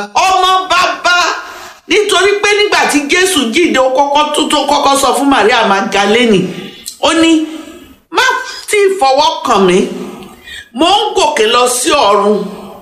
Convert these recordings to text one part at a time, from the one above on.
ọmọ bàbá nítorí pé nígbà tí jésù jíde ó kọ́kọ́ tó tó kọ́kọ́ sọ fún maria magdalene ó ní má tí ì fọwọ́ kàn mí mo ń gòkè lọ sí ọ̀run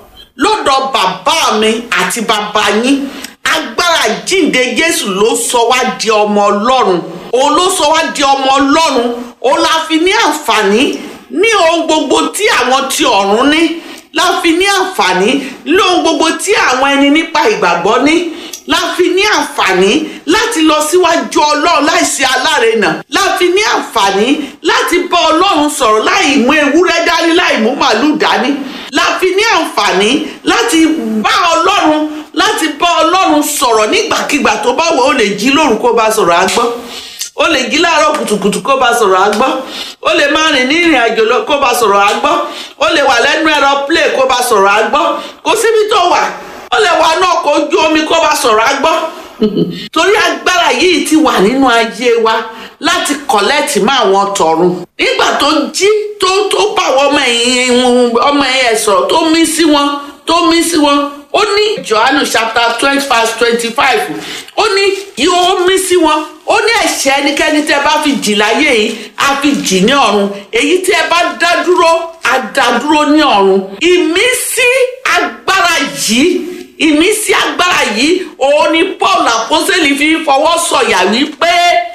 lọ́dọ̀ bàbá mi àti bàbá yín agbára jíǹde jésù ló sọ wá di ọmọ ọlọ́run òun ló sọ wá di ọmọ ọlọ́run òun la fi ní àǹfààní ní ohun gbogbo tí àwọn ti ọ̀run ní la fi ní àǹfààní ní ohun gbogbo tí àwọn ẹni nípa ìgbàgbọ́ ní la fi ní àǹfààní láti lọ síwájú ọlọ́run láìsí alárinà la fi ní àǹfààní láti bá ọlọ́run sọ̀rọ̀ láì mú ewúrẹ́ dání láì mú màálù dání la fi ní àǹfààní láti bá ọlọ́run láti bá ọlọ́run sọ̀rọ̀ nígbàkigbà tó bá wọ̀ ó lè jí lóru kó bá sọ̀rọ̀ á gbọ́ ó lè jí láàárọ̀ kùtùkùtù kó bá sọ̀rọ̀ á gbọ́ ó lè máa rìn ní ìrìn àjò lọ kó bá sọ̀rọ̀ á gbọ́ ó lè wà lẹ́nu ẹ̀rọ play kó bá sọ̀rọ̀ á gbọ́ kò síbi tó wà ó lè wà náà kó ojú omi kó bá sọ̀rọ̀ á gbọ́ torí agbára yìí ti wà nínú ayé wa láti kọ̀lẹ́tì mọ́ àwọn tọ̀run nígbà tó jí tó tó bá àwọn ọmọ ẹ̀yìn ọmọ ẹ̀yẹ sọ̀rọ̀ tó mí sí wọn tó mí sí wọn ó ní johannu chapter twenty verse twenty five ó ní yóò mí sí wọn ó ní ẹ̀ṣẹ̀ ẹnikẹ́ni tẹ́ bá fi jì láyé yìí á fi jì ní ọ̀run èyí tí ẹ bá dá dúró á dá dúró ní ọ̀run ìmísí agbára yìí ìmísí agbára yìí òun ni paul àpọ́sẹ̀lì fi fọwọ́ sọ̀yà wípé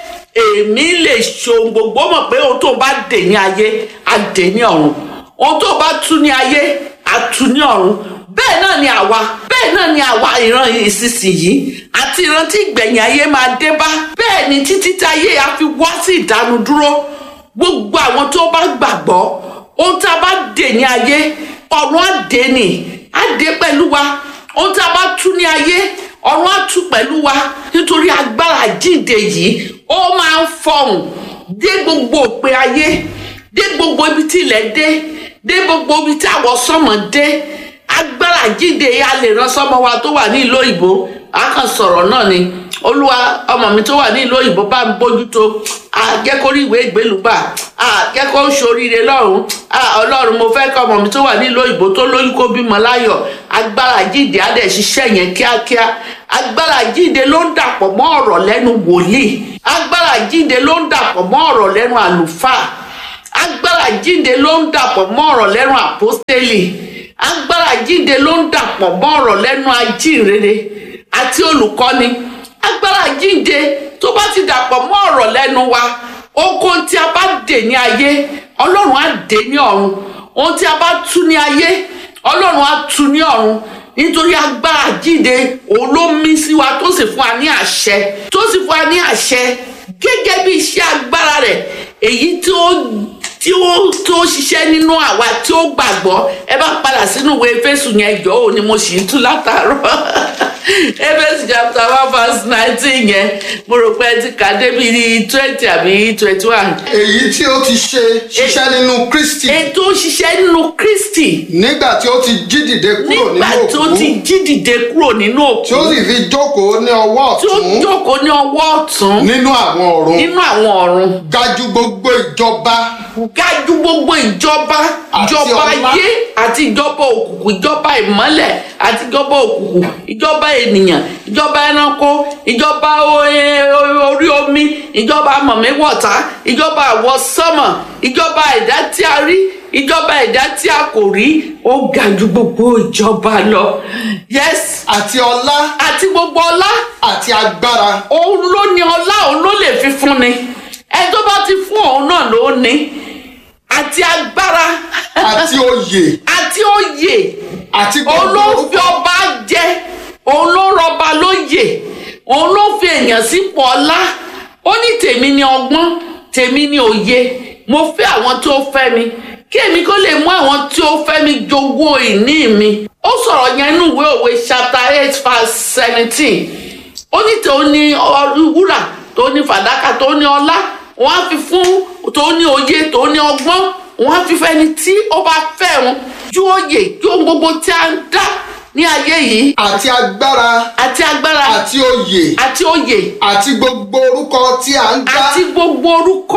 èmi lè ṣohun gbogbo mọ̀ pé ohun tó bá dè ní ayé á dè ní ọ̀run ohun tó bá tú ní ayé á tú ní ọ̀run bẹ́ẹ̀ náà ni àwa bẹ́ẹ̀ náà ni àwa ìran ìsinsìnyí àti ìran tí ìgbẹ̀yìn ayé máa dé bá bẹ́ẹ̀ ni títí tí ayé á fi wá sí ìdánudúró gbogbo àwọn tó bá gbàgbọ́ ohun tá a bá dè ní ayé ọ̀run á dè ní á dè pẹ̀lú wa ohun tá a bá tú ní ayé ọ̀run á tú pẹ̀lú wa nítorí agbára jíǹde yìí ó máa ń fọhùn dé gbogbo òpin ayé dé gbogbo ibi tí ilẹ̀ dé dé gbogbo ibi tí àwọn sọ́mọ dé agbára jíǹde yìí a lè rán sọ́mọ wa tó wà ní ìlú òyìnbó a kàn sọ̀rọ̀ náà ni olúwa ọmọ mi tó wà ní ìlú òyìnbó bá ń bójútó jẹ́ kó rí ìwé ìgbélùgbà jẹ́ kó ṣoríire lọ́rùn ọlọ́run mo fẹ́ kọ́ ọmọ mi tó wà ní ìlú òyìnbó tó lóyún kó bímọ láyọ̀ agbára jíǹde á dẹ̀ ṣiṣẹ́ yẹn kíákíá agbára jíǹde ló ń dàpọ̀ mọ́ ọ̀rọ̀ lẹ́nu wòlíì agbára jíǹde ló ń dàpọ̀ mọ́ ọ̀rọ̀ lẹ́nu àlùfáà agbára jíǹde ló ń dàpọ̀ mọ́ ọ̀rọ̀ lẹ́nu àpọ́stélì agbára jíǹde ló ń dàpọ̀ mọ́ ọ̀rọ̀ lẹ́nu ajínrere àti olùkọ́ni agbára jíǹde tó bá ti dàpọ̀ mọ́ ọ̀rọ̀ lẹ́nu wa okun tí a bá dè ní ayé ọlọ́run á dè ní ọ̀run ohun tí a bá tú ní ayé ọlọ́run á tú ní ọ̀run nítorí agbára jíǹde òun ló mí sí wa tó sì fún wa ní àṣẹ tó sì fún wa ní àṣẹ gẹ́gẹ́ bí iṣẹ́ agbára rẹ̀ èyí tí ó tí ó tó ṣiṣẹ́ nínú àwa tí ó gbàgbọ́ ẹ bá padà sínú ìwé Éfésù yẹn jọ ò ní mo sì ń tú látàárọ̀ Éfésù chapter one verse nineteen yẹn mo rò pé ẹ ti kà débi twenty àbí twenty one. èyí tí ó ti ṣe ṣiṣẹ́ nínú Kristi ètò ṣiṣẹ́ nínú Kristi nígbà tí ó ti jí dìde kúrò nígbà nínú tó òkú ti jí dìde kúrò nínú òkú tí ó sì fi jókòó ní ọwọ́ tí ó ọ̀tún jókòó ní ọwọ́ ọ̀tún nínú àwọn ọ̀run nínú àwọn ọ̀run ga jù gbogbo ìjọba ga jù gbogbo ìjọba Àti ìjọba ọlá. ayé àti ìjọba òkùnkùn ìjọba ìmọ́lẹ̀ àti ìjọba òkùnkùn ìjọba ènìyàn ìjọba ẹranko ìjọba o- e- o- orí omi ìjọba mọ̀míwọ̀ta ìjọba àwọsánmọ̀ ìjọba ẹ̀dá tí a rí ìjọba ẹ̀dá tí a kò rí ó ga jù gbogbo ìjọba lọ yes àti ọlá àti gbogbo ọlá àti agbára òun ló ní ọlá òun ló lè fi fún ni ẹni tó bá ti fún òun náà ló ní àti agbára àti oyè àti òye àti òun gbogbo ló fi orúkọ ọba jẹ òun ló rọba lóyè òun ló fi èèyàn sípò ọlá ó ní tèmi ní ọgbọ́n tèmi ní òye mo fẹ́ àwọn tó fẹ́ mi kí èmi kó lè mú àwọn tí ó fẹ́ mi jogún ìní mi ó sọ̀rọ̀ yẹn nínú ìwé òwe chapter eight verse seventeen ó ní tòun ní ọ- wúrà tó ní fàdákà tó ní ọlá wọn á fi fún tó ní òye tó ní ọgbọ́n wọn á fi fẹ́ni tí ó bá fẹ́ wọn ju òye kí ohun gbogbo tí a ń dá ní ayé yìí àti agbára àti agbára àti oyè àti òye àti gbogbo orúkọ tí a ń dá àti gbogbo orúkọ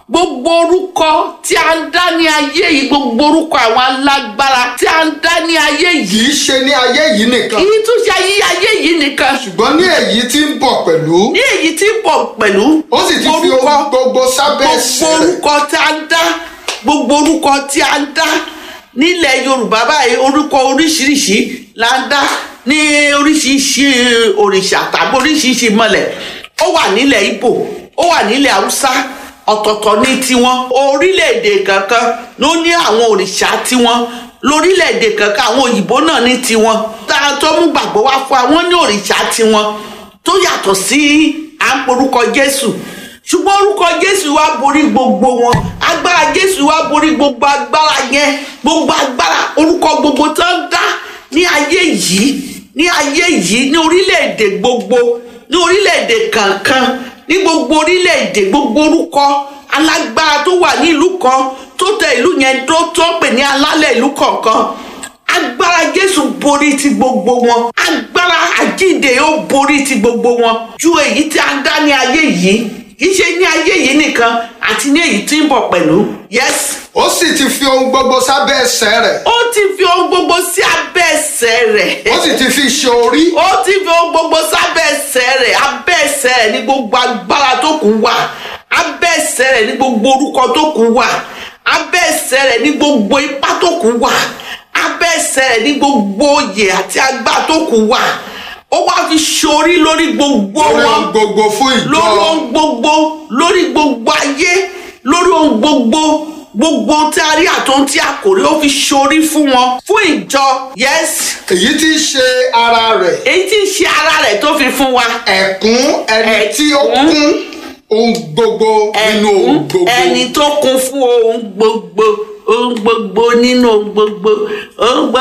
gbogbo orúkọ tí a ń dá ní ayé yìí gbogbo orúkọ àwọn alágbára tí a ń dá ní ayé yìí kì í ṣe ní ayé yìí nìkan kì í tún ṣe ayé ayé yìí nìkan ṣùgbọ́n ní èyí tí ń bọ̀ pẹ̀lú ní èyí tí ń bọ̀ pẹ̀lú ó sì ti fi ohun gbogbo sábẹ́ gbogbo ẹsẹ̀ rẹ̀ orúkọ tí a ń dá gbogbo orúkọ tí a ń dá nílẹ̀ yorùbá báyìí orúkọ oríṣiríṣi la ń dá ní oríṣiríṣi òrìṣà tàbí oríṣiríṣi mọ̀lẹ̀ ó wà nílẹ̀ ibo ó wà nílẹ̀ haúsá ọ̀tọ̀ọ̀tọ̀ ní tiwọn orílẹ̀-èdè kankan ló ní àwọn òrìṣà tiwọn lórílẹ̀-èdè kankan àwọn òyìnbó náà ní tiwọn tá a tó mú gbàgbọ́ wá fún wa wọ́n ní òrìṣà tiwọn tó yàtọ̀ sí à ń porúkọ jésù ṣùgbọ́n orúkọ jésù wá borí gbogbo wọn agbára jésù wá borí gbogbo agbára yẹn gbogbo agbára orúkọ gbogbo tó ń dá ní ayé yìí ní ayé yìí ní orílẹ̀-èdè gbogbo ní orílẹ̀-èdè kankan ní gbogbo orílẹ̀-èdè gbogbo orúkọ alágbára tó wà ní ìlú kan tó tẹ ìlú yẹn tó tó pè ní alálẹ̀ ìlú kọ̀ọ̀kan agbára jésù borí ti gbogbo wọn agbára àjíǹde ó borí ti gbogbo wọn ju èyí tí a ń dá ní ayé yìí kì í ṣe ní ayé yìí nìkan àti ní èyí tí ń bọ̀ pẹ̀lú yes ó sì ti fi ohun gbogbo sábẹ́ ẹsẹ̀ rẹ̀ ó ti fi ohun gbogbo sí abẹ́ ẹsẹ̀ rẹ̀ ó sì ti fi ṣe orí ó ti fi ohun gbogbo sábẹ́ ẹsẹ̀ rẹ̀ abẹ́ ẹsẹ̀ rẹ̀ ní gbogbo agbára tó kù wà abẹ́ ẹsẹ̀ rẹ̀ ní gbogbo orúkọ tó kù wà abẹ́ ẹsẹ̀ rẹ̀ ní gbogbo ipá tó kù wà abẹ́ ẹsẹ̀ rẹ̀ ní gbogbo oyè àti agbára tó kù wà ó wá fi ṣorí lórí gbogbo lórí wọn ohun gbogbo fún ìjọ lórí ohun gbogbo lórí gbogbo ayé lórí ohun gbogbo gbogbo tí a rí àtọ́n tí a kò rí ó fi ṣorí fún wọn fún ìjọ yes èyí tí í ṣe ara rẹ̀ èyí tí ń ṣe ara rẹ̀ tó fi fún wa ẹ̀kún ẹni Ẹ̀kún. tí ó kún ohun gbogbo nínú ohun ẹ̀kún gbogbo ẹni tó kún fún ohun gbogbo ohun gbogbo nínú ohun gbogbo ohun gbogbo.